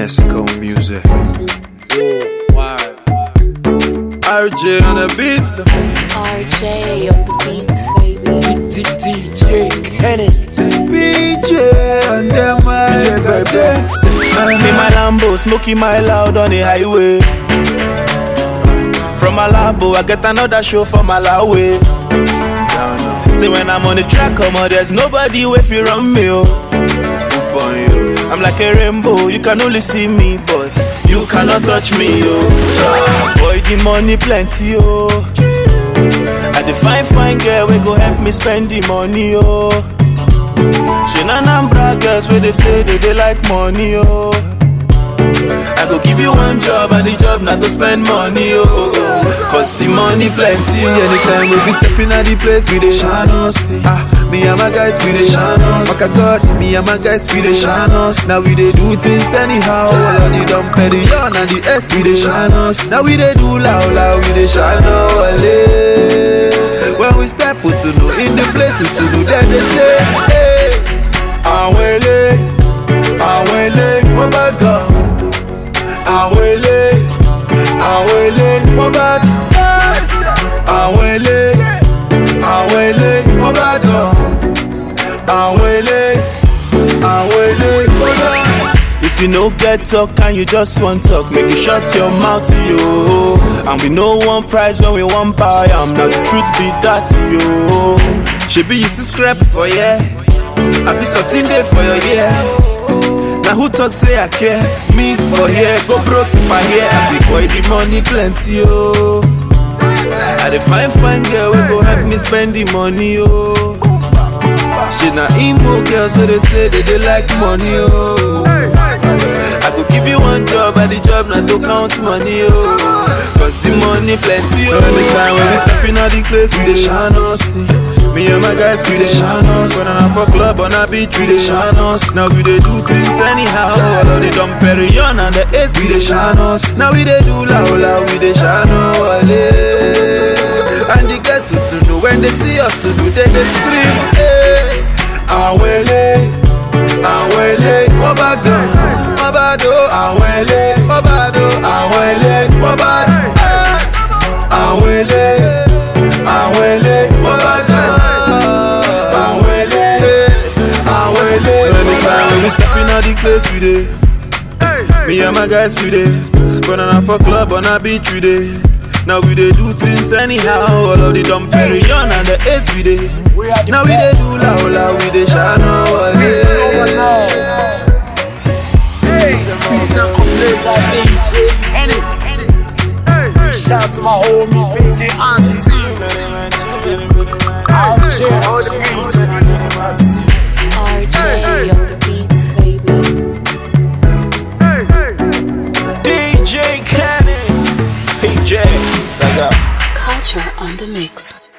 Mexico music. RJ on the beat. RJ on the beat, baby. DJ Kenny. BJ and them baby. Me my Lambo, smoking my loud on the highway. From Malabo, I get another show for Malawi. Say when I'm on the track, come on, there's nobody way fi run me. Oh. Boy, oh. I'm like a rainbow, you can only see me, but you cannot touch me, oh. Boy, the money plenty, oh. I the fine fine girl we go help me spend the money, oh. She na Anambra girls where they say they, they like money, oh. I go give you one job and the job not to spend money, oh. oh, oh. Cause the money plenty, oh. Anytime we be stepping at the place, we dey shine us. Ah, me and my guys, we dey shine us. Fuck a God, me and my guys, we dey shine us. Now we dey do things anyhow. All of the dumb perion and the S, we dey shine us. Now we dey do loud, loud, we dey shine us. When we step to know in the place to do, then they say, hey, àwọn ilé, àwọn ilé, wọ́n bá gan. Àwọn ilé, àwọn ilé, wọ́n bá gan. Àwọn ilé, àwọn ilé, wọ́n bá gan. Àwọn ilé, àwọn ilé, wọ́n bá gan. If you no get talk and you just want talk, make you shut your mouth, yo. And we no one prize when we want buy. I'm not the truth be that, yo. She be used to scrap for yeah. I be something there for your yeah. Now who talk say I care? Me for here, go broke if I hear. I say boy the money plenty, yo. I the fine fine girl we go help me spend the money, yo. She na emo girls where they say that they like money, oh. I could give you one job and the job not to count money, oh. Cause the money plenty, oh. Anytime when we step in all the place, we dey shine us. Me and my guys, we dey shine us. When I'm for club on a beach, we dey shine us. Now we dey do things anyhow. All of the dumb perion and the ace, we dey shine us. Now we dey do loud, loud, we dey shine us. And the guys who to know when they see us to do, they dey scream. Hey, àwọn ilé, àwọn ilé, wọ́n bá gan, wọ́n bá do. Àwọn ilé, wọ́n bá do. Àwọn ilé, wọ́n bá do. Àwọn ilé, àwọn ilé, wọ́n bá gan. Àwọn ilé, àwọn ilé, Anytime when we step in all the place, we dey. Me and my guys, we dey. When I'm for club on a beach, we dey. Now we dey do things anyhow. All of the dumb perion and the ace, we dey. Now we dey do loud, loud, we dey shine our Later DJ Kenny. Shout to my homie BJ Ansi. RJ on the beat. RJ on the beat, baby. DJ Kenny. PJ, like that. Culture on the mix.